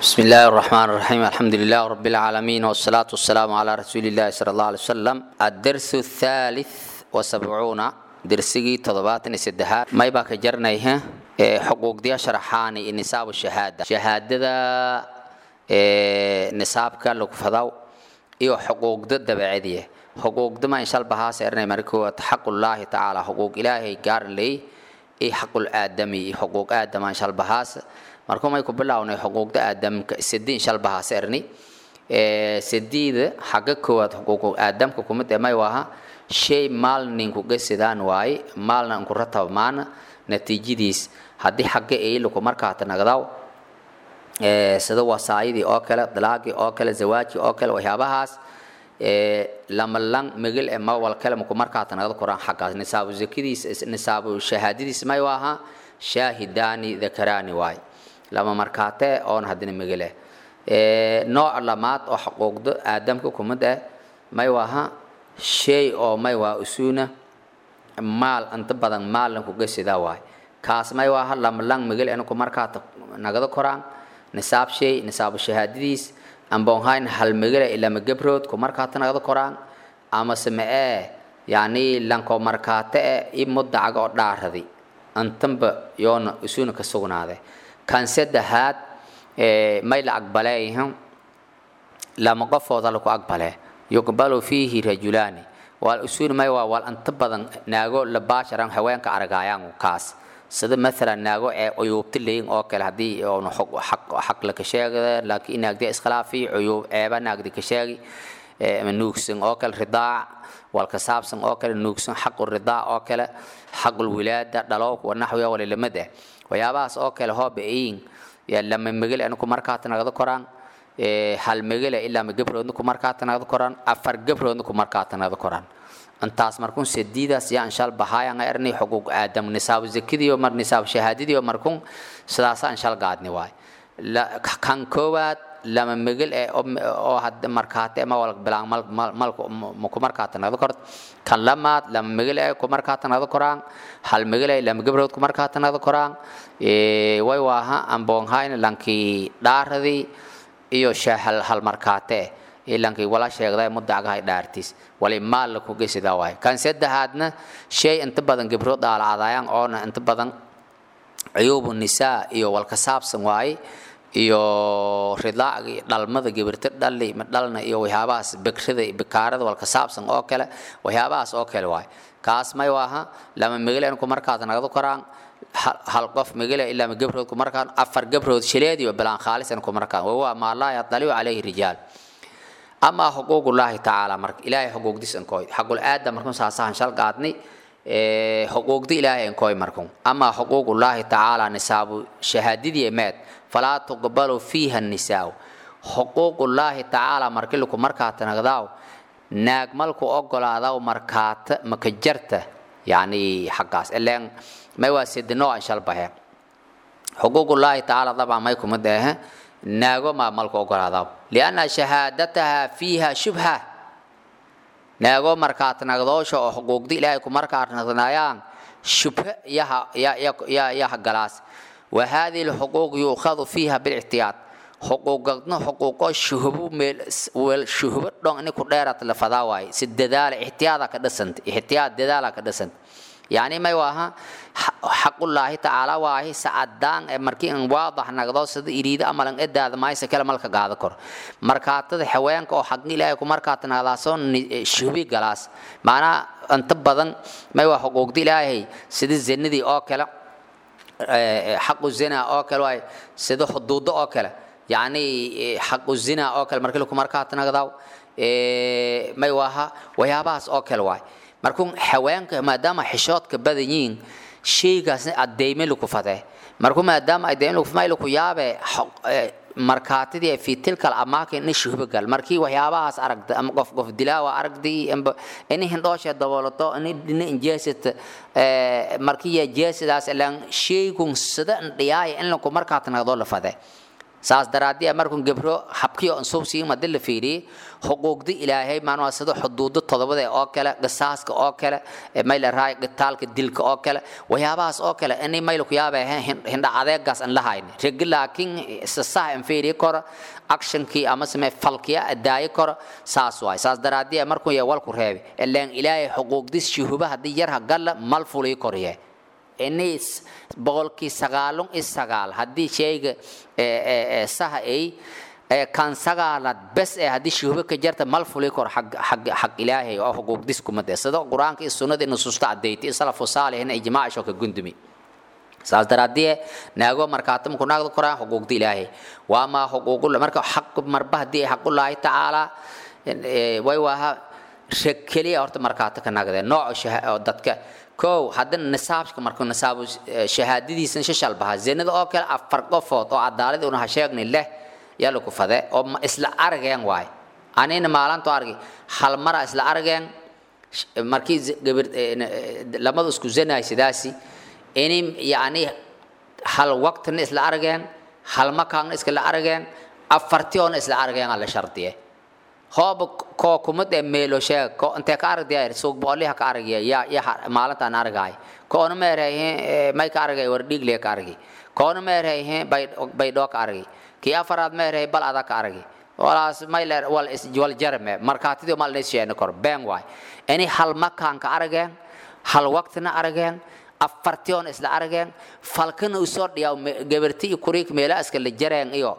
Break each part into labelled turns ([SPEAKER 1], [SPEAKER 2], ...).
[SPEAKER 1] بسم الله الرحمن الرحيم الحمد لله رب العالمين والصلاة والسلام على رسول الله صلى الله عليه وسلم الدرس الثالث وسبعون درسي تضباطني سدها ما يبقى جرنيها حقوق دي شرحاني نصاب الشهادة شهادة نصاب كان لك فضاو iyo xuquuqda dabeecadiya xuquuqda ma insha Allah saarnay markuu xaq Allah ta'ala xuquuq ilaahay gaar leey ee xaqul aadami iyo xuquuq aadama insha Allah markuu may ku bilawnay xuquuqda aadamka sidii insha Allah saarni ee sidiida xaqa koowaad xuquuq aadamka kuma dhamay waha shay maal ninku gasidaan waay maalna ku ratabmaan natiijadiis haddii xaqa ay lagu markaa tanagdaw sida wasaayadii oo kale dalaagii oo kale zawaaji oo kale waxyaabahaas lamalang migil ee mawal kale maku markaa tanagda koraan xaggaas nisaabu zakadiis nisaabu shahaadadiis may waaha shaahidaani dakaraani waay lama markaatee oon haddina migile nooc lamaad oo xuquuqda aadamka kumid eh may waaha shay oo may waa usuuna maal inta badan maalna kuga sidaa waay kaas may waaha lamalang migil inku markaa nagada koraan nisaab shay nisaabu shahaadadiis amboonhayn hal megale ilama gabrood ku markaata nagada koraan ama samee yani lanko markaate e i mudacaga oo dhaaradi antanba yoona isuuna ka sugnaade kan saddexaad may la aqbaleeyhan lama qofooda laku aqbale yuqbalu fiihi rajulaani wal usuun may waa wal anta badan naago la baasharan haweenka aragaayaan kaas sida maalan naago ee cuyuubta leeyin oo kale haddii oonu xaq la ka sheegada laakiin naagdi iskhilaafi cuyuub ceeba naagdi ka sheegi nuugsan oo kale ridaac walka saabsan oo kale nuugsan xaqu ridaac oo kale xaqul wilaada dhalo wanaxwiya walilamada waxyaabahaas oo kale hooba eyin lama megele aniku markaata nagada koraan hal megele ilaa ma gabroodna ku markaata nagada koraan afar gabroodna ku markaata nagada koraan intaas markun sediidaas yaa inshal bahaayan erni xuquuq aadam nisaabu zakadiyo mar nisaabu shahaadadiyo markun sidaasa inshal gaadni waay kan koowaad lama megel ee oo had markaate ma wal bilaan mal mal ku markaata nagada kort kan lamaad lama megel ee ku markaata nagada koraan hal megel ee lama gabrood ku markaata nagada koraan way waaha amboonhayn lankii dhaaradii iyo shahal hal markaate ilankii wala sheegday mudacgahay dhaartiis wali maal ku gesidaa waay kan saddexaadna shay inta badan gabro dhaalacadayaan oona inta badan cuyuubu nisaa iyo walka saabsan waaye iyo ridaacgii dhalmada gabirta dhali dhalna iyo waxyaabahaas bekrada bikaarada walka saabsan oo kale waxyaabahaas oo kale waay kaas may waaha lama megelen ku markaad nagdo koraan hal qof megele ilaa ma gabrood ku markaan afar gabrood shileediyo bilaan khaalisan ku markaan waa maa laa yadaliu calayhi rijaal amaa xuquuqullaahi tacaala marka ilaahay xuquuqdiis ankoy xaqul aadam markun saasahan shal qaadni xuquuqdi ilaahay ankoy markun amaa xuquuqullaahi tacaala nisaabu shahaadidii meed falaa tuqbalu fiiha nisaaw xuquuqullaahi tacaala markii laku markaata nagdaaw naag malku ogolaadaw markaata maka jarta yani xaggaas ileen may waa sidinoo an shal bahe xuquuqullaahi tacaala dabcan may kuma deehe naago maa malku ogolaadaw lianna shahaadataha fiiha shubha naago markaat nagdoosha oo xuquuqdi ilaahay ku markaat nagnaayaan shubha yaha galaas wa hadihi lxuquuq yuukhadu fiiha bilictiyaad xuquuqadna xuquuqo shuhubo meel shuhubo dhon ini ku dheerat la fadaa waaye si dadaala ixtiyaada ka dhisanta ixtiyaad dadaala ka dhisanta yani may waaha xaqullaahi tacaala waahi sacadaan ee markii in waadax nagdo sida iriida amalan edaada maaysa kale malka gaada kor markaatada haweenka oo xaqi ilaahay ku markaata nagdaasoo shubi galaas macnaha inta badan may waa xuquuqda ilaahay sida zinadii oo kale xaqu zina oo kale waay sida xuduudo oo kale yani xaqu zina oo kale markii laku markaata nagdaaw may waaha waxyaabahaas oo kale waay markuu haweenka maadaama xishoodka badan yihiin shaygaasna adeyme laku fade markuu maadaama adeyme laku fade laku yaabe markaatidii fi tilkal amaakin in shuhba gal markii waxyaabahaas aragda ama qof qof dilaawa aragdii ini hindhoosha daboolato ini dhina injeesata markii ya jeesadaas ilaan shaygun sida dhiyaaya in laku markaata nagdoo la fade saas daraadii markun gebro habkiyo ansuubsiin madi la fiiriyey xuquuqdi ilaahay maanaa sida xuduudo todobada oo kale qisaaska oo kale mayla raay qitaalka dilka oo kale waxyaabahaas oo kale inay mayla ku yaaba hindha adeegaas aan la hayn regi laakiin sasaha aan fiiriyi karo actionkii ama same falkiya adaayi karo saas waay saas daraadii markuu ya walku reebi ilaan ilaahay xuquuqdis shuhuba haddii yarha galla mal fulii korye inay boqolkii sagaalun i sagaal haddii shayga saha ay kan sagaalad bes ee haddii shuhuba ka jarta mal fuli kor xaq ilaahay oo xuquuqdis kuma dee sida qur-aanka iyo sunnada nusuusta caddayti salafu saalihin ijmaacisho ka gundumi saas daraadii naago markaata markuu naagda koraan xuquuqda ilaahay waa maa xuquuqul marka xaq marba haddii ay xaqullaahi tacaala way waaha reg keliya horta markaata ka naagdee nooca dadka kow haddana nisaabka markuu nisaabu shahaadadiisana shashal bahaa zinada oo kale afar qofood oo cadaalad una ha sheegni leh yaa lagu fade oo isla argeen waay anina maalanto argi hal mara isla argeen markii gabir lamadu isku zanaay sidaasi ini yani hal waqtina isla argeen hal makaanna iskala argeen afartiyoona isla argeen ala shardiye hooba koo kumad ee meelo sheeg ko intee ka aragdaya suuq boqoliha ka aragaya yaa yaa maalintaan argaay koona ma erayhin may ka argay war dhiigle ka argi koona ma erayhin bay baydhoo ka argi kii afaraad ma erahay bal adag ka argi walaas may leer wal is wal jarme markaatidii mal lees sheena kor been waay ini hal makaan ka argeen hal waqtina argeen afartiyoon isla argeen falkana usoo dhiyaa gabarti iyo kuriik meela iska la jareen iyo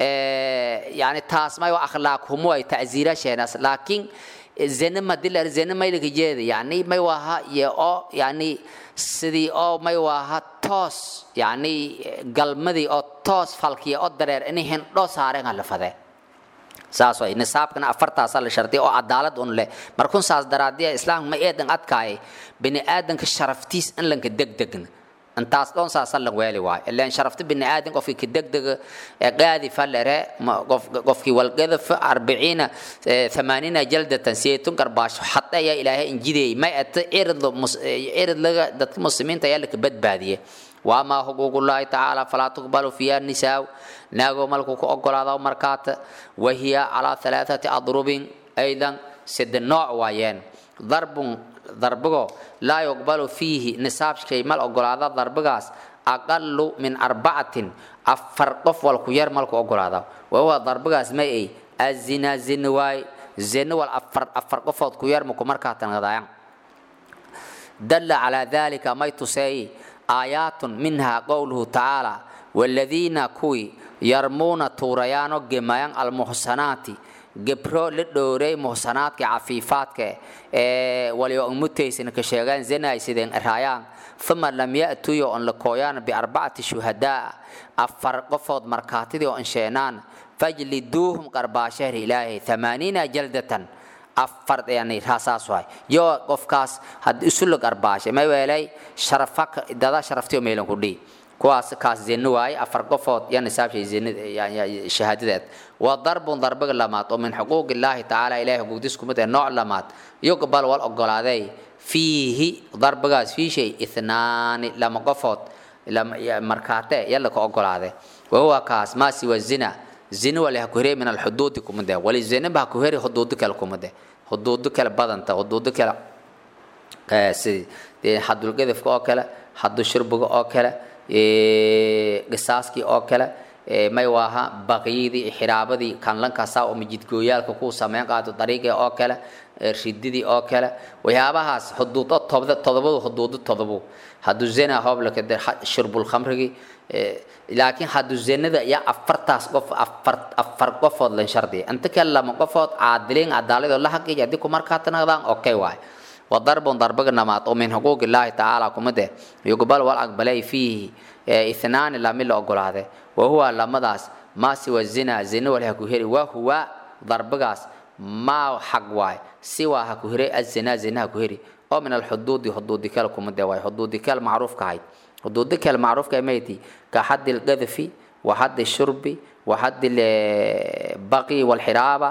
[SPEAKER 1] yani taas may waa akhlaaq humo ay ta'ziira sheenas laakiin zina madilar zina may laga jeeda yani may waaha iyo oo yani sidii oo may waaha toos yani galmadii oo toos falkiya oo dareer inay hindho saareen hala fadee saas way nisaabkana afartaasaa la shardiya oo cadaalad un leh markun saas daraadiya islaamka ma eedan adkaayay bini aadanka sharaftiis in lanka degdegna intaas dhoon saasan la weeli waayo ilaan sharafta bini aadan qofkii ka degdega ee qaadi falere qofkii walqadaf arbiciina thamaaniina jaldatan seetun garbaasho xadda ayaa ilaahay injideeyey may ata cirid cirid laga dadka muslimiinta ayaa laka badbaadiyey waamaa xuquuqullaahi tacaala falaa tuqbalu fiiha nisaaw naagoo malku ku ogolaada markaata wahiya calaa alaaثati adrubin aydan sida nooc waayeen darbun darbigo laa yuqbalu fiihi nisaabshay mal ogolaada darbigaas aqalu min arbacatin afar qof walku yar malku ogolaada wahuwa darbigaas ma ay azina zina waay zina wal afar afar qofood ku yar maku markaatan gadaayan dalla calaa dalika may tuseey aayaatun minha qowluhu tacaala waladiina kuwii yarmuuna tuurayaano gemayan almuxsanaati gebro la dhowray muhsanaadka cafiifaadka ee waliyo mutaysan ka sheegaan zinay sideen raayaan thumma lam ya'tuyo on la kooyaan biarbacati shuhadaa afar qofood markaatidii oo insheenaan fajliduuhum qarbaashahri ilaahay thamaaniina jaldatan afar yani raasaas waay yo qofkaas had isu la qarbaashay may weelay sharafa dada sharaftiyo meelan ku dhii kuwaas kaas zino waaye afar qofood ya nisaabshay zinada shahaadadeed waa darbun darbiga lamaad oo min xuquuq illaahi tacaala ilahay xuquuqdiis kumid ee nooc lamaad yuqbal wal ogolaaday fiihi darbigaas fii shay ithnaani lama qofood markaate yalla ka ogolaade wahuwa kaas maa siwa zina zina wali ha ku hirey min alxuduudi kumide wali zinaba ha ku heri xuduudi kale kumide xuduudi kale badanta xuduudi kale si xadulgadafka oo kale xadu shurbiga oo kale qisaaskii oo kale may waaha baqyidii xiraabadii kanlankaasaa oo majidgooyaalka ku sameyn qaato dariiqii oo kale rididii oo kale waxyaabahaas xuduudo todobadu xuduudo todobo hadduu zina hooblaka shurbul khamrigii laakiin hadduu zinada iyo afartaas qof afar afar qofood lan shardiya inta kale lama qofood caadiliin cadaaladoo la haqiiya haddii ku markaa tanaqdaan okay waay وضرب ضرب نمات ومن حقوق الله تعالى كمده يقبل والأقبلي فيه اثنان لم يلا أقول هذا وهو لما داس ما سوى الزنا زنا ولا هكوهري وهو ضرب قاس ما حق واي سوى هكوهري الزنا زنا هكوهري أو من الحدود حدود كل كمده واي حدود كل معروف كهاي حدود كل معروف كميتي كحد القذف وحد الشرب وحد البقي والحرابة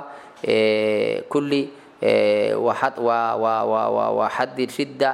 [SPEAKER 1] كل وحد وحد الشدة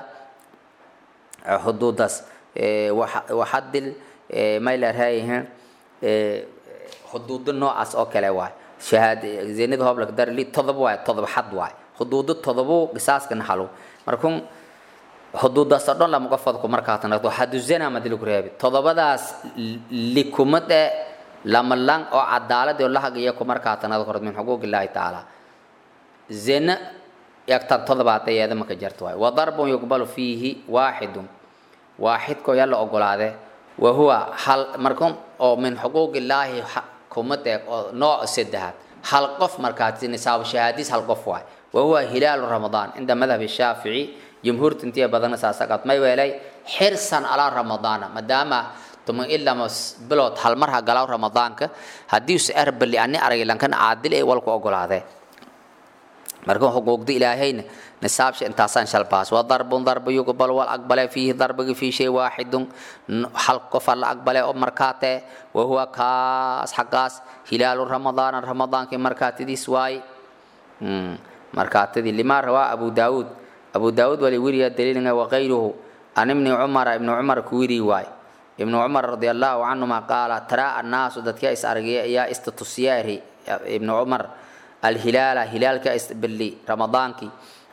[SPEAKER 1] حدودس وحد ما إلى هاي xuduudo noocaas oo kale waay shahaad zinada hoob laga darli todoba waay todoba xad waay xuduudo todobo qisaaska naxalo markun xuduudaas oo dhan lama qofadku markaa tanagto xadu zina ma dili ku reebi todobadaas likumade lama lang oo cadaalad oo lahagaya ku markaa tanada kord min xuquuq illaahi tacaala zina yagtan todobaad ayada maka jarto waay wadarbun yuqbalu fiihi waaxidun waaxidkoo yaa la ogolaade wa huwa hal markun oo min xuquuq illaahi kuma deeg oo nooc saddexaad hal qof markaati nisaab shahaadiis hal qof waay wa huwa hilaalu ramadaan cinda madhab shaafici jumhuurta intiya badana saasaqad may weelay xirsan alaa ramadaana maadaama tuma ilama bilood hal mar ha galaw ramadaanka haddii us erbali ani aragay lankan caadil ee walku ogolaadee marka xuquuqda ilaahayna nisaabsha intaasaan shalbaas waa darbun darba yuqbal wal aqbale fiihi darbiga fii shay waaxidun hal qofa la aqbale oo markaatee wa huwa kaas xaqaas hilaalu ramadaana ramadaankii markaatidiis waaye markaatidii limaa rawaa abu daawuud abu daawuud wali wiriya daliilnga waqayruhu an ibni cumara ibni cumar ku wiri waay ibnu cumar radi allahu canhuma qaala taraa annaasu dadka is argaya ayaa istatusiyaari ibnu cumar alhilaala hilaalka isbili ramadaankii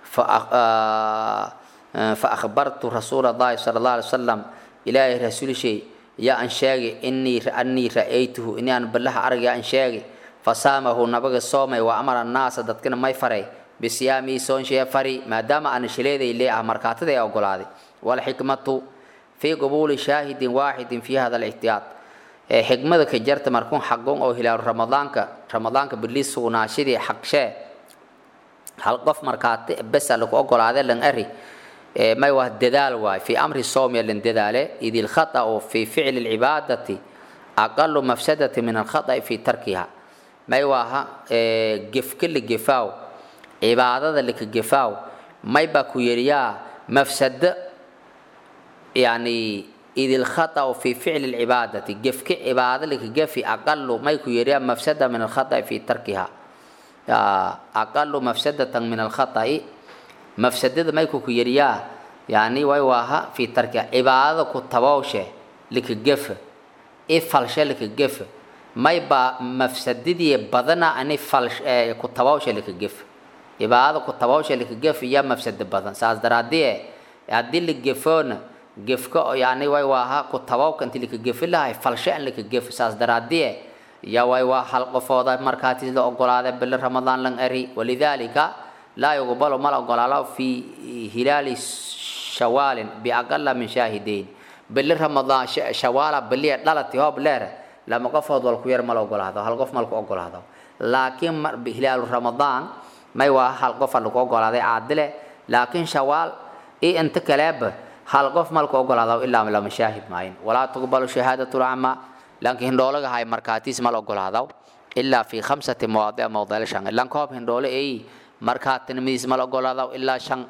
[SPEAKER 1] faahbartu rasuula allahi sala allah alay wasalam ilaahay rasuulshay yaa an sheegay inii anii ra'aytuhu ini aan bilaha argaya an sheegay fasaamahu nabaga soomay wa amara annaasa dadkana may faray bisiyaamii soonshee fari maadaama aan shileeday lee ah markaatada ee ogolaaday walxikmatu fii qabuuli shaahidin waaxidin fi hada alixtiyaad xikmada ka jarta markuun xaqon oo hilaalu ramadaanka ramadaanka biliis sugnaashadii xaqshee hal qof markaati besa lagu ogolaade lan ari may waa dadaal waay fi amri soomiya lan dadaale id ilkhata'u fi ficli lcibaadati aqalu mafsadati min alkhata'i fi tarkiha may waaha gefka la gefaaw cibaadada laka gefaaw may baa ku yeriyaa mafsado yani id ilkhata'u fi ficli lcibaadati gefka cibaado laka gefi aqalu may ku yeriyaa mafsada min alkhata'i fi tarkiha aqalu mafsadatan min alkhata'i mafsadada may ku ku yeriyaa yani way waaha fi tarkiha cibaadada ku tabowshe laka gefa ifalshe laka gefa may baa mafsadadii badana ani falsh ku tabawsha laka gef cibaadada ku tabawsha laka gef iyo mafsado badan saas daraadii haddii la gefoona gefka yani way waaha ku tabawka inti laka gefi lahay falshe an laka gef saas daraadii ya way waa hal qofooda markaati la ogolaada bili ramadaan lan ari walidaalika laa yuqbalu mal ogolaalo fi hilaali shawaalin biaqala min shaahidayn bili ramadaan shawaala biliya dhalati hoob leere lama qofood wal ku yar mal ogolaado hal qof mal ku ogolaado laakiin hilaalu ramadaan may waa hal qof lagu ogolaaday caadile laakiin shawaal iyo inta kaleeba hal qof mal ku ogolaado ilaa lama shaahid maayin walaa tuqbalu shahaadatu lcama laakiin hindhoolaga hay markaatiis mal ogolaado ilaa fi khamsati mawaadic mawdal shan ilan koob hindhoole ay markaatinimadiis mal ogolaado ilaa shan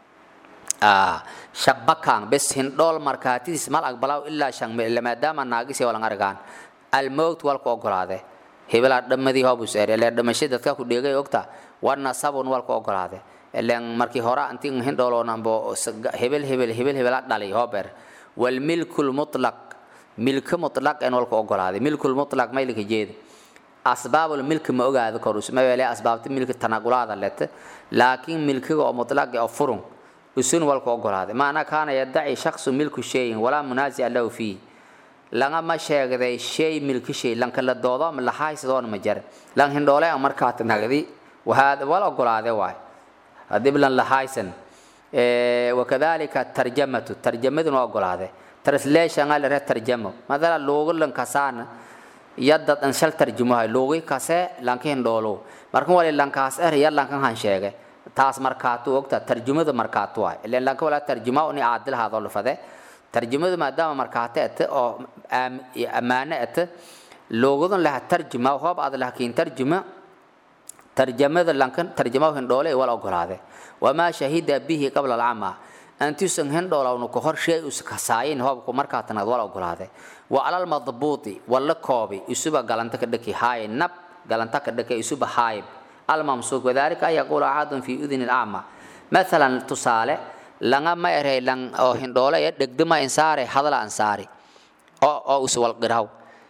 [SPEAKER 1] shabakan bes hindhool markaatidiis mal aqbalaw ilaa shan maadaama naagisi walan argaan almowt walku ogolaade hebelaa dhamadii hoobus er ileen dhamasho dadka ku dheegay ogta warna sabun walku ogolaade ileen markii hore anti hindhooloonanbo hebel hebel hebel hebela dhali hoober walmilku lmutlaq milka mutlaq en walku ogolaaday milku lmutlaq maylika jeeda asbaabul milki ma ogaada korus ma weele asbaabta milki tanaqulaada lete laakiin milkiga oo mutlaqi oo furun usun walku ogolaaday maana kaana yadaci shaksu milku shayin walaa munaasica lahu fiih langama sheegday shay milki shay lanka la doodo ama lahaysadoona ma jare lan hindhoole an markaat nagdi wahaada wal ogolaade waay hadib lan lahaysan wakadalika tarjamatu tarjamaduna ogolaade translation ala re tarjamo madala loogu lan kasaana yadda an shal tarjumahay loogi kase lanka hindhoolo marka wali lankaas er ya lankan han sheege taas markaatu ogta tarjumada markaatu waay ileen lanka wala tarjuma uni caadil haadoo lafade tarjumadu maadaama markaate ete oo ammaano ete loogadun laha tarjuma hoob aad lahakiin tarjuma tarjamada lankan tarjama hindhoole wal ogolaade wamaa shahida bihi qabla alcama antuusan hindhoolawnu ka hor shay us kasaayin hoobku markaatanad wal ogolaade wa alal madbuuti walla koobi isuba galanta ka dhaki haaye nab galanta ka dhaki isuba haayib almamsuuk wadalika an yaquula axadun fi uduni alacma mathalan tusaale langa ma erey lang oo hindhoole ee dhegdama insaare hadala ansaari oo oo us walqiraw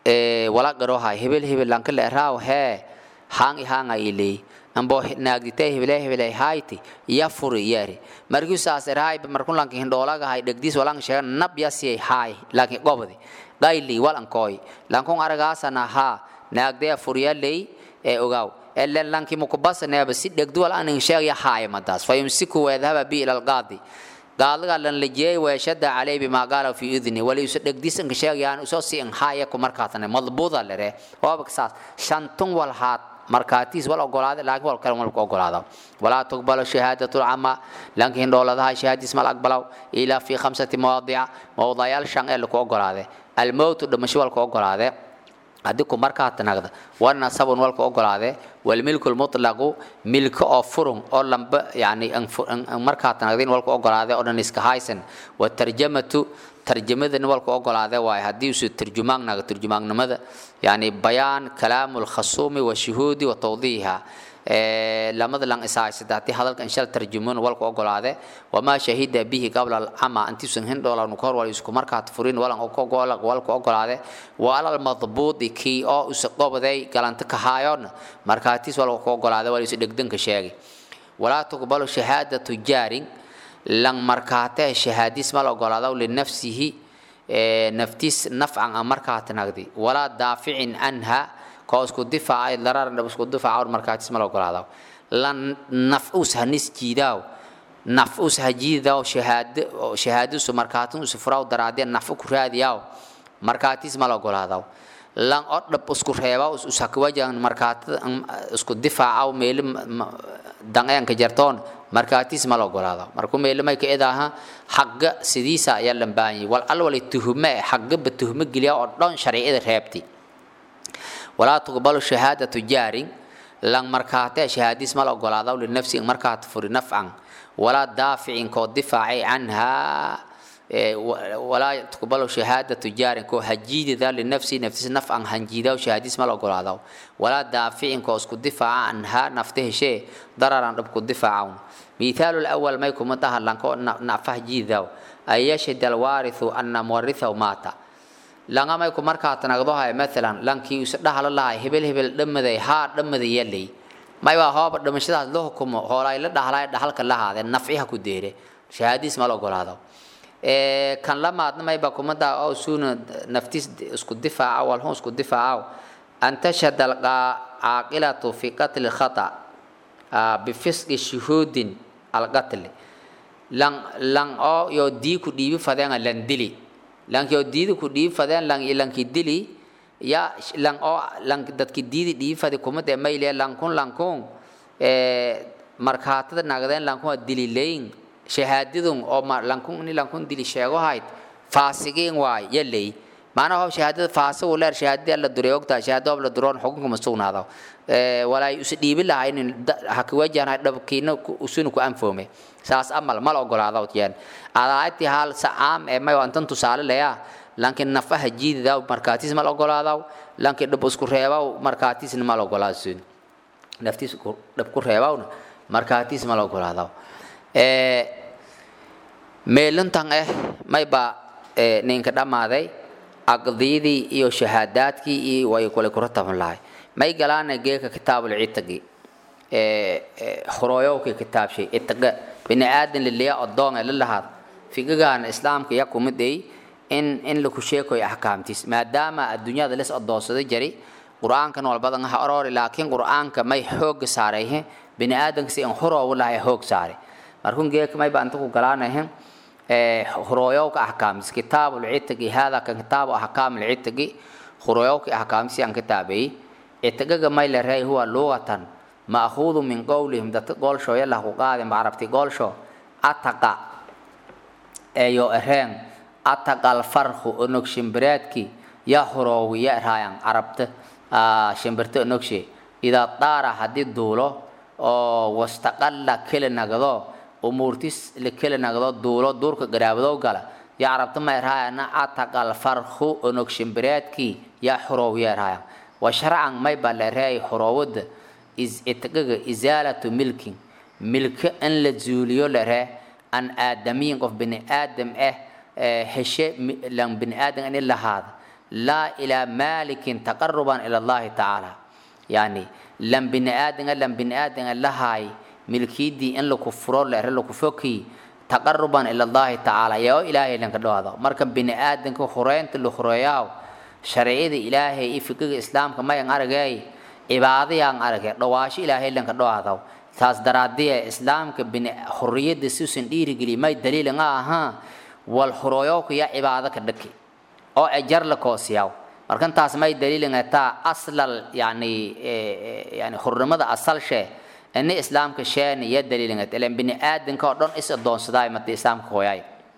[SPEAKER 1] wala garohay hebel hebel lanka le raaw hee haang i haanga iley ambo naagditay hebele hebele hayti ya furi yari markii saas raay markun lanka hindhoolaga hay dhegdiis walang sheega nab yasi hay laakiin gobdi gayli walan koy lankun aragaasana ha naagdee furiyaley ee ogaaw ellen lanki mukubasneeba si dhegdu wal anin sheegya haaya madaas fayumsiku weedhaba bi ila alqaadi gaadlaga lan lajiyey weeshada caley bimaa qaala fi idni waliusa dhegdisanka sheegayaan usoo si in haaya ku markaatane madbuuda lere waabak saas shantun wal haad markaatiis wal ogolaada laakiin wal kale walku ogolaada walaa tuqbalu shahaadatu lcama lanka hindhooladaha shahaadiis mal aqbalaw ilaa fi khamsati mawaadica mawdayaal shan ee laku ogolaade almowtu dhimasho walku ogolaade haddii ku markaa tanagda wanasabun walku ogolaade walmilku lmutlaqu milko oo furun oo lamba yani markaa tanagdin walku ogolaade oo dhan iska haysan watarjamatu tarjamadan walku ogolaade waaye haddii usu turjumaan naga turjumaagnimada yani bayaan kalaamu lkhasuumi washuhuudi wa tawdiiha lamada lang isahaysada haddii hadalka inshal tarjumun walku ogolaade wamaa shahida bihi qabla alcama intiisan hindhoolan kahor wal isku markaad furin walan walku ogolaade wa alal madbuudi kii oo usa qobday galanta kahaayoon markaatiis walku ogolaade wal isu dhegdanka sheegay walaa tuqbalu shahaadatu jaarin lang markaatee shahaadis mal ogolaado linafsihi naftiis nafcan a markaat nagdi walaa daaficin anha koo isku difaacay dararan dhab isku difaaca markaatis mal ogolaado lan nafus hanis jiidaaw nafus hajiidaaw shahaad shahaadisu markaatin usu furaw daraadee nafu ku raadiyaaw markaatis mal ogolaadaw lan oo dhab isku reebaaw usakwajan markaatada isku difaacaw meeli danqeenka jartoon markaatis mal ogolaado markuu meelimay ka idaaha xagga sidiisa ayaa lambaanyay wal al wali tuhume xaggaba tuhume geliya oo dhan sharciyada reebti walaa tuqbalu shahaadatu jaarin lan markaatee shahaadis mal ogolaado linafsi markaat furi nafcan walaa daaficin koo difaacay canhaa walaa tuqbalu shahaadatu jaarin koo hajiidida linafsi naftis nafcan hanjiidaw shahaadis mal ogolaado walaa daaficin koo isku difaaca canhaa nafta heshee dararan dhab ku difaacawn مثال الأول ما يكون متها لانكو نعفه جيذاو أي يشهد الوارث أن مورثه مات لانغا ما يكون مركا تنقضوها مثلا لانكي يسدها الله هبل هبل دمدي ها دمدي يلي ما يوا هو دمشدا لو كم هولاي لا دحلا دحلك لا هذا نفعها كديره شهاديس ما لو غلاado ee kan lamaadna may ba kumada oo suuna naftis isku difaaca wal hoos isku difaaca an tashhad al aqilatu fi qatl khata bifisqi shuhudin alqatl lang lang o yo di ku dibi fadeen lan dili lang yo di ku dibi fadeen lang ilang ki dili ya lang o lang dadki diidi dibi fadi kuma de mayle lang kun lang kun e markaatada nagdeen lang kun dili leyn shahaadadun oo lang kun ni lang kun dili sheego hayd faasigiin waay yalay maana ho shahaadada faasa u leer shahaadada la duray ogtaa shahaado la duroon xukunka ma sugnaado ee walay us dhiibi lahayn haka wajahna dhabkiina usuna ku anfoome saas amal mal ogolaado tiyaan adaati hal saam ee may wantan tusaale leeya laakiin nafaha jiidida markaatis mal ogolaado laakiin dhab isku reebaw markaatis mal ogolaado naftiis dhab ku reebawna markaatis mal ogolaado ee meelantan eh may ba ninka dhamaaday aqdiidii iyo shahaadaadkii iyo way kale ku rataban lahay may galaana geeka kitaabul citagi horooyowka kitaabshay itaga bini aadan liliya odoon ee lalahaad figigaana islaamka ya kumiday in in laku sheekoyo axkaamtiis maadaama adduunyada les odoonsada jari qur-aankan walbadan ha oroori laakiin qur-aanka may xooga saarayhe bini aadanka si in horoowu lahay hoog saare markun geeka may ba anta ku galaanahe خرويوك أحكام كتاب العتق هذا كان كتاب أحكام العتق خرويوك أحكام سيان كتابي عتق ما يلري هو لغة مأخوذ من قولهم ده تقول شو يلا هو قادم عرفتي قول شو أتقى أيو إرهن أتقى الفرخ أنك شمبراتكي يا خروي يا إرهان عرفت آه شمبرت أنكشي إذا طار حديد دولو أو واستقل كل نقضو umuurtis lakala nagdo duulo duurka garaabadow gala yaa carabta ma erhaayana ataqal farhu onog shimbireedkii yaa xoroow yaa erhaaya wa sharcan may baa la erhaayay xoroowada itagaga isaalatu milkin milka in la zuuliyo la erhee an aadamiyin qof bini aadam ah heshe lan bini aadam in lahaada laa ilaa maalikin taqaruban ila allahi tacaala yani lan bini aadanga lan bini aadanga lahaay milkiidii in laku furo leere laku foki taqaruban ila allahi tacaala yaa ilaahay lanka dhawaado marka bini aadanka hureynta la hureeyaaw sharciyada ilaahay iyo fikiga islaamka mayan aragay cibaadayaan aragay dhawaasho ilaahay lanka dhawaado taas daraadiya islaamka bini huriyada suusan dhiirigeliy may daliil nga ahaa wal hurooyowka ya cibaado ka dhaki oo ajar la koosiyaw markan taas may daliil nga taa aslal yani yani hurnimada asal shee ini islaamka sheeni ya daliil nga ilan bini aadanka oo dhan is adoonsadaay mata islaamka hooyaay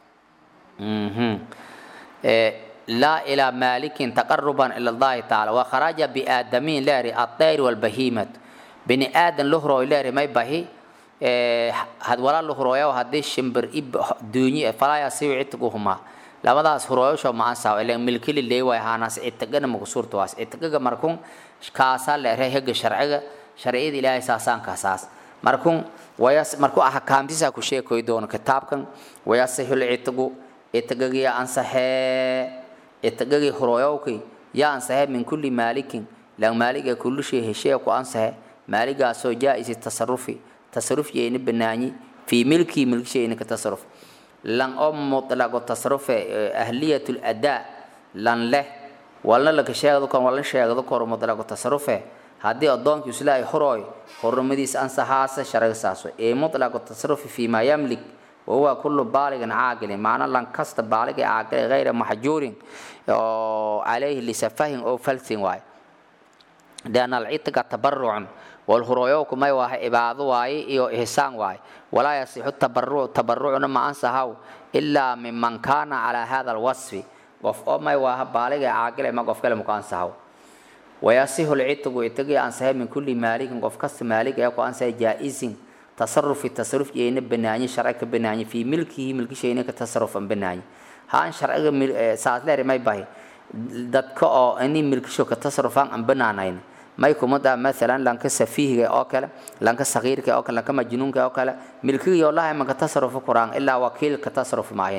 [SPEAKER 1] لا إلى مالك تقربا إلى الله تعالى وخرج بآدمين لاري الطير والبهيمة بني آدم لهرو لاري ما يبهي هاد ولا لهرو يا وهاد شمبر إب دنيا فلا يسوي عتقهما labadaas hurooyasho maansaa ilan milkili leewaay haanaas itagana makusuurtawaas itagaga markun kaasaa leeray hega sharciga sharciyada ilaahay saasaan kaasaas markun wayas markuu ahkaamtisaa ku sheekoy doono kitaabkan wayasihul itagu itagagiya ansaxee itagagii hurooyowkii yaa ansaxee min kulli maalikin lan maaliga kulli shay heshee ku ansaxe maaligaasoo jaa-isi tasarufi tasaruf yeeni banaanyi fii milkii milkishayni ka tasaruf lan oo mutlaqo tasarufe ahliyat ladaa lan leh walna laka sheegdo kor walna sheegdo kor mutlaqo tasarufe haddii addoonkii islaahay horooy horumadiisa ansaxaasa sharaga saaso ee mutlaqo tasarufi fii maa yamlik wahuwa kullu baaligan caaqilin macna lan kasta baaliga caaqilin gayra maxjuurin oo calayhi lisafahin oo falsin waay lianna alcitqa tabarucun walhurooyowku may waaha cibaado waaye iyo ihsaan waaye walaa yasixu tabaruc tabarucna ma ansahaw ilaa miman kaana calaa hada alwasfi qof oo may waaha baaliga caaqile ma qof kale muku ansahaw wayasihu lcitqu itagii ansahay min kulli maalikin qof kasta maalig ee ku ansahay jaa-isin tasarufi tasaruf yeena banaanyi sharci ka banaanyi fii milkihi milkishayna ka tasarufan banaanyi haan sharciga saasleer may bahi dadka oo ini milkisho ka tasarufaan aan banaanayn may kumada maalan lanka safiihiga oo kale lanka sagiirka oo kale lanka majnuunka oo kale milkiga wallahi ma ka tasarufu kuraan ilaa wakiil ka tasaruf maahin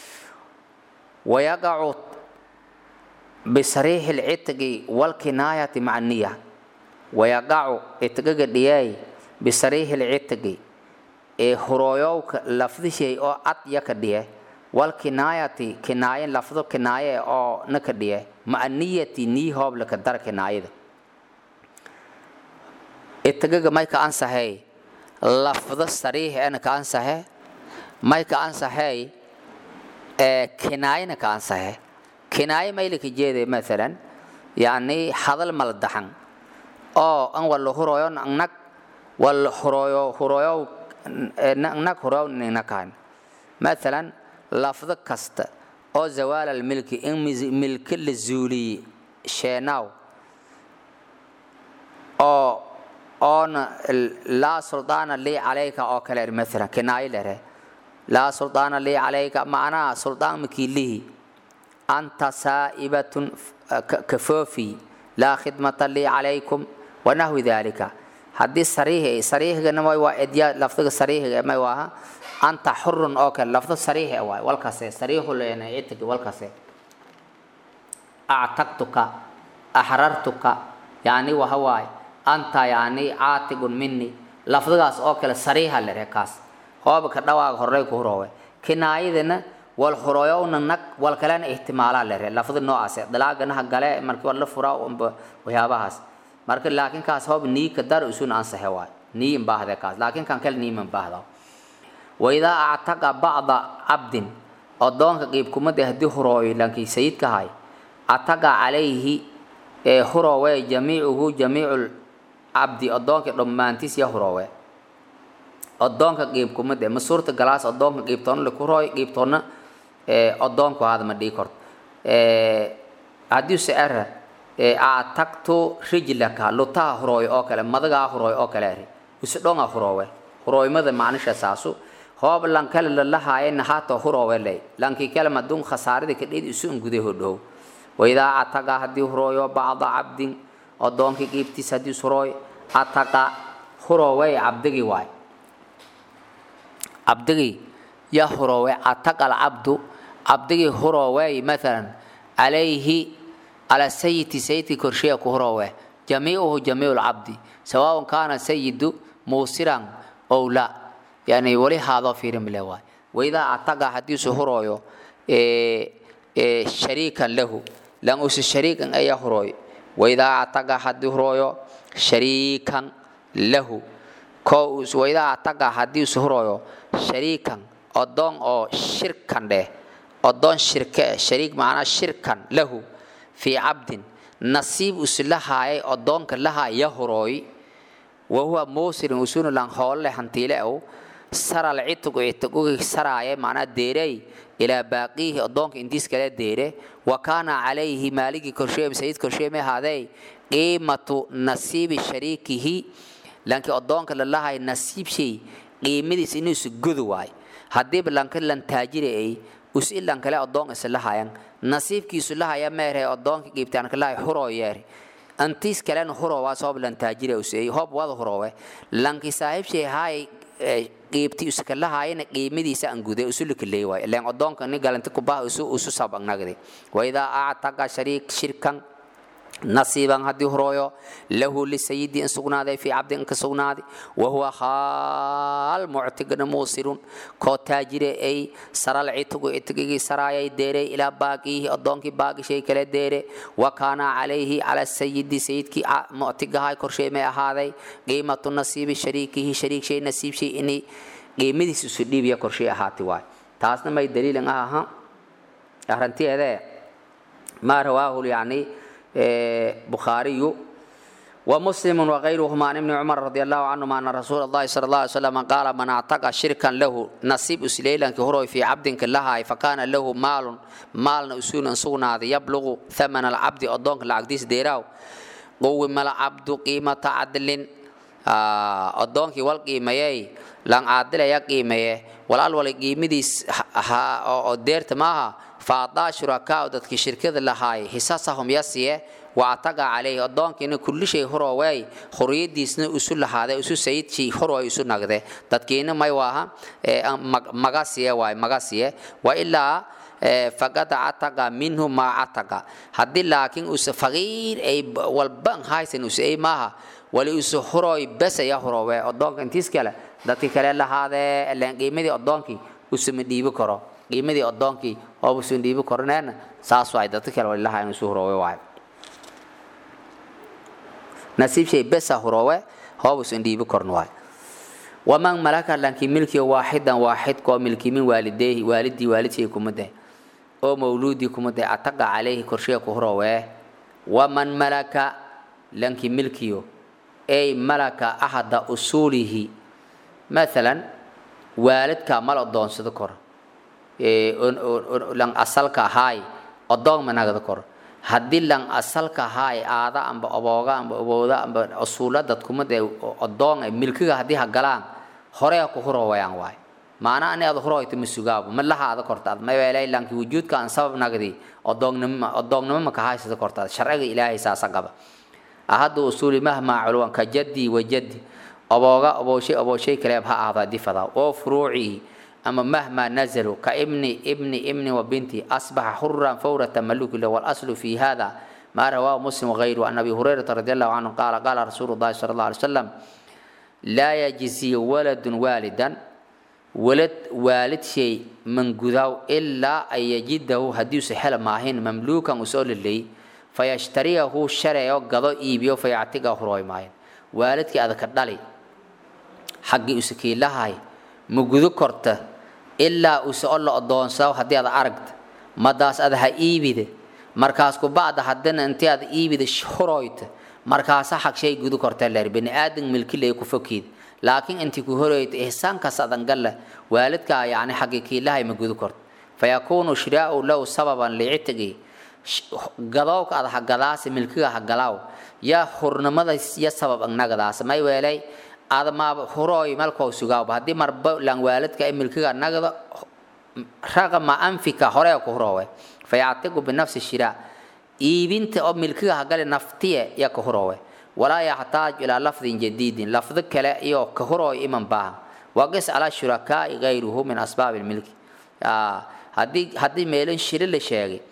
[SPEAKER 1] wayaqacu bisariixi lcitqi walkinaayati maca niya wayaqacu itgaga dhiyay bisariixi lcitqi ee hurooyowka lafdishay oo cad ya ka dhiye walkinaayati kinaaye lafdo kinaaye oo na ka dhiye maca niyati nii hoob laka dar kinaayada itagaga may ka ansaxay lafdo sariix ena ka ansaxe may ka ansaxay kinaayana ka ansaxe kinaaye maylaka jeeday maalan yani hadal mala daxan oo an wala hurooyo nag wala hurooyo hurooyo nag hurooyo ninakaan maalan lafdo kasta oo zawaal almilki in milki la zuuliye sheenaaw oo oona laa suldaana lii calayka oo kale maalan kinaayo lere laa suldaana lii calayka macnaha suldaan makiilihi anta saa'ibatun kafoofi laa khidmata lii calaykum wanahwi dalika haddii sariih sariihgana may waa edya lafdiga sariihga may waaha anta xurun oo kale lafdo sariih waay walkase sariihu leena itigi walkase actaqtuka axrartuka yani waha waay anta yani caatigun mini lafdigaas oo kale sariiha lere kaas hooba ka dhawaaga horey ku huroowe kinaayadana wal hurooyowna nag wal kalena ihtimaalaa lere lafdi noocaas dalaaganaha gale markii wala furaa unba waxyaabahaas marka laakiin kaas hoob nii ka dar isun ansaxe waay nii imbaahde kaas laakiin kan kale nii mambaahda waidaa actaqa bacda cabdin adoonka qiibkumada haddii hurooyo lankii sayidka hay ataqa calayhi ee huroowe jamiicuhu jamiicu cabdi adoonka dhammaantiis ya huroowe adoonka qiibkumada ma suurta galaas adoonka qiibtoona laku hurooyo qiibtoona adoonku ahaada ma dhii korto haddii se era actaqtu rijlaka lutaha hurooyo oo kale madagaa hurooyo oo kale eri usdhonga huroowe hurooymada macnisha saasu hoob lankale lalahaayena hata huroowe ley lankii kale madun khasaarada kadhid isu unguday hodhow waidaa ataqa haddii hurooyo bacda cabdin adoonkii qiibtiis haddii hurooy ataqa huroowey cabdigii waay cabdigii ya huroowe ataqa alcabdu cabdigii huroowey maalan calayhi على سيد سيد كرشيه كهروه جميعه جميع العبد سواء كان سيد موسرا أو لا يعني ولي هذا في رملوا وإذا أعتقى حديث هرويو إيه إيه شريكا له لأن أس شريكا أي هروي وإذا أعتقى حديث هرويو شريكا له كوس وإذا أعتقى حديث هرويو شريكا أدون أو شركا له أدون شركة شريك معنا شركا له في عبد نصيب أسلها أدون كلها يهروي وهو موسر وسون لان هول هنتيله أو سر العتق عتق سرايا معنا ديري إلى باقيه أدونك إنتيس كلا ديري وكان عليه مالك كرشيم سيد كرشيم هذا قيمة نصيب شريكه لانك أدونك لله نصيب شيء قيمة سنوس جذواي هدي بلانك لان تاجري أي us ilan kale adoon isla hayan nasiibkiisu la haya meerhe adoonka giibtaan kala huro yeeri antiis kalen huro waa soo bilan taajire usay hob wada hurowe lanki saaxiib shay hay qiibti uska la hayana qiimadiisa aan guday usul kaleey way leen adoonka ni galanta ku baa usu usu sabag nagdi wa ida a'taqa shariik shirkan نصيبا هدي هرويو له لسيد ان سغنادي في عبد ان كسغنادي وهو خال معتق موسر كو تاجر اي سر العتق اتقي سرايا ديري الى باقيه ادونك باقي شيء كلا ديري وكان عليه على السيد سيد كي معتق هاي كرشي ما هذا قيمة النصيب شريكه شريك شيء نصيب شيء اني قيمتي سديب يا كرشي هاتي واي تاسنا ما دليل انها أهرنتي هذا ما رواه يعني بخاري ومسلم وغيرهما عن ابن عمر رضي الله عنهما أن رسول الله صلى الله عليه وسلم قال من اعتقى شركا له نصيب سليلا كهروي في عبد كلها فكان له مال مال أسول سونا يبلغ ثمن العبد أدونك العقديس ديراو قوم العبد قيمة عدل أدونك والقيمة لان عادل يا قيمة والأول والقيمة ديرت معها فأعطى شركاء ذاتك شركة لهاي حساسهم يسيه وأعتقى عليه أدونك إن كل شيء هروي خرية ديسنا أسول هذا أسول سيد شيء هروي أسول نقده ذاتك إن ما يواها مغاسية واي مغاسية وإلا فقد أعتقى منه ما أعتقى هدي لكن أس فقير أي والبن هاي سن أس أي ماها ولي أس هروي بس يا هروي أدونك انتيس كلا ذاتك كلا لهذا اللي قيمة أدونك أس مديب كرو qiimadii adoonkii ooba sun dhiibi korneena saas waay dadka kale walilaha inuu suu huroowe waay nasiib shay besa huroowe hooba sun dhiibi korn waay waman malaka lankii milkiga waaxidan waaxid koo milki min waalideehi waalidii waalidkii kumade oo mawluudii kumade ataqa calayhi korshiga ku huroowe waman malaka lankii milkiyo ay malaka ahada usuulihi maalan waalidkaa mal adoonsado kor lang asalka ahaay odoon managada kor haddii lang asalka ahaay aada amba obooga amba obooda amba usuula dadkumad ee odoon ee milkiga haddii ha galaan hore ku hurowayaan waay maana ani ada huroyta ma sugaabo ma lahaada kortaad ma weelay lanki wujuudka aan sabab nagdi odoonnimo odoonnimo ma kahaysada kortaad sharciga ilaahay saasa qaba ahadda usuuli mahmaa culwan ka jaddi wa jaddi obooga obooshay obooshay kaleeb ha ahdaa difada oo furuucii أما مهما نزلوا كابن ابن ابن وبنتي أصبح حرا فورة ملوك له والأصل في هذا ما رواه مسلم وغيره عن أبي هريرة رضي الله عنه قال قال رسول الله صلى الله عليه وسلم لا يجزي ولد والدا ولد والد شيء من قذاو إلا أن يجده هديس حل ماهن مملوكا وسؤال اللي فيشتريه شرعه قضاء إيبيو فيعتقه هروي ماهن والدك هذا كدالي حقي أسكي لهاي ma gudo korta ilaa uu soo la adoonsado haddii aad aragta madaas aad ha iibide markaas ku bacda haddana intii aad iibide horoyta markaasa xaq shay gudo korta leer bini aadan milki lay ku fokiid laakiin intii ku horoyta ihsaankaas adan galla waalidka yani xaqi kiilahay ma gudo korta fayakuunu shiraa'u lahu sababan licitigi gadowka aad ha gadaasi milkiga ha galaaw yaa hurnimada ya sabab agnagadaas may weelay adamaaba hurooy malkoo sugaaba haddii marba lan waalidka ee milkiga nagda raqama anfika hore ku huroowe fayactiqu binafsi shiraa iibinta oo milkiga hagale naftiye ya ka huroowe walaa yaxtaaj ilaa lafdin jadiidin lafdo kale iyo ka hurooy iman baahan waqis calaa shurakaai gayruhu min asbaabi lmilki haddii haddii meelin shiri la sheegay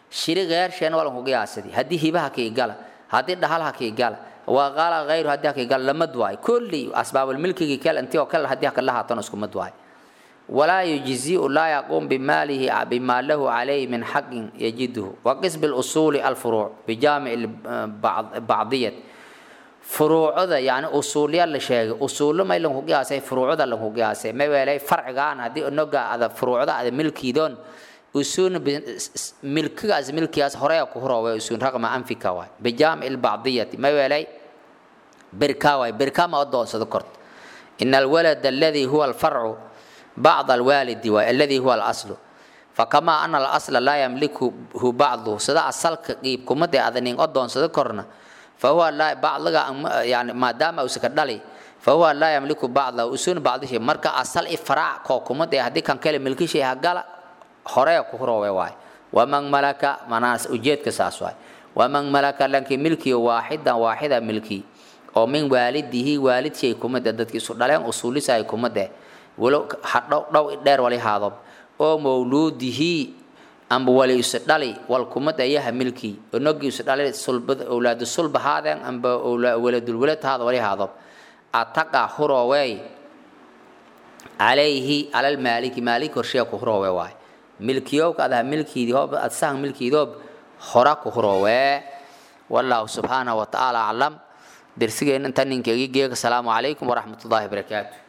[SPEAKER 1] shiri geersheen walan ku qiyaasadi haddii hibaha kii gala haddii dhahalha kii gala waa qaala hayru haddii hakii gala lamad waay kulli asbaabulmilkigii kale intii oo kale haddii hakala haatan isku mad waay walaa yujziu laa yaquum bimaalihi bima lahu calayhi min xaqin yajiduhu waqis bilusuuli alfuruuc bijaamici bacdiyat furuucda yani usuulya la sheegay usuullo may lanku qiyaasay furuucda lanku qiyaasay ma weelay farcigaan haddii inoga ada furuucda ada milkiidoon usuun milkigaas milkigaas horeya ku huroowe usuun raqma anfika waay bijaamici lbacdiyati ma weelay birka waay birka ma odoonsado korta ina alwalad aladi huwa alfarcu bacd alwaalidi waay aladi huwa alaslu fakamaa ana alasla laa yamlikuhu bacduhu sida asalka qiibkumadee adanin odoonsado korna fahuwa laa bacdiga yani maadaama usaka dhali fahuwa laa yamliku bacdahu usuun bacdishi marka asal i faraac koo kumadee haddii kan kale milkishay hagala horeya ku huroowe waay waman malaka manaas ujeedka saas waay waman malaka lankii milkiyo waaxidan waaxida milki oo min waalidihi waalidshay kumade dadki isu dhaleen usuulisay kumade walo hadhow dhow dheer wali haadob oo mawluudihi amba wali isu dhali wal kumad ayaha milki onogi isu dhali sulbad awlaadu sulba haadeen amba waladul walad haada wali haadob ataqa huroowey calayhi calal maaliki maalik horsheya ku huroowe waay milkiyowka adaha milkiidii hoob adsahan milkiidoob hora ku huroowe wallahu subxaanahu watacaala aclam درسيجين انت نينكي جيك السلام عليكم ورحمة الله وبركاته